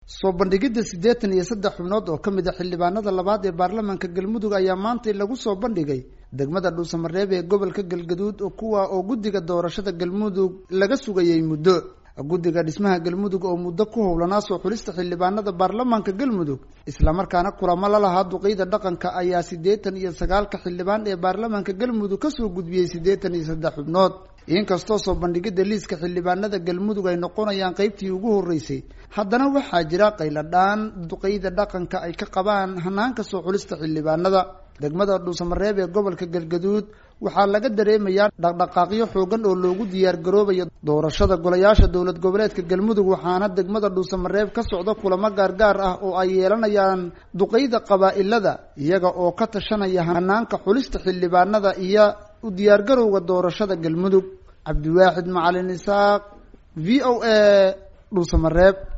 soo bandhigidda siddeetan iyo saddex xubnood oo ka mid a xildhibaanada labaad ee baarlamaanka galmudug ayaa maantay lagu soo bandhigay degmada dhuusamareeb ee gobolka galgaduud oo kuwa oo guddiga doorashada galmudug laga sugayay muddo guddiga dhismaha galmudug oo muddo ku howlanaa soo xulista xildhibaanada baarlamaanka galmudug islamarkaana kulamo la lahaa duqeyda dhaqanka ayaa siddeetan iyo sagaalka xildhibaan ee baarlamaanka galmudug kasoo gudbiyey siddeetan iyo saddex xubnood inkastoo soo bandhigidda liiska xildhibaanada galmudug ay noqonayaan qeybtii ugu horreysay haddana waxaa jira qayladhaan duqeyda dhaqanka ay ka qabaan hanaanka soo xulista xildhibaanada degmada dhuusamareeb ee gobolka galgaduud waxaa laga dareemayaa dhaqdhaqaaqyo xoogan oo loogu diyaar garoobayo doorashada golayaasha dowlad goboleedka galmudug waxaana degmada dhuusamareeb ka socda kulamo gaargaar ah oo ay yeelanayaan duqeyda qabaa-ilada iyaga oo ka tashanaya hanaanka xulista xildhibaanada iyo u diyaargarowga doorashada galmudug cabdiwaaxid macalin isaaq v o a dhuusamareeb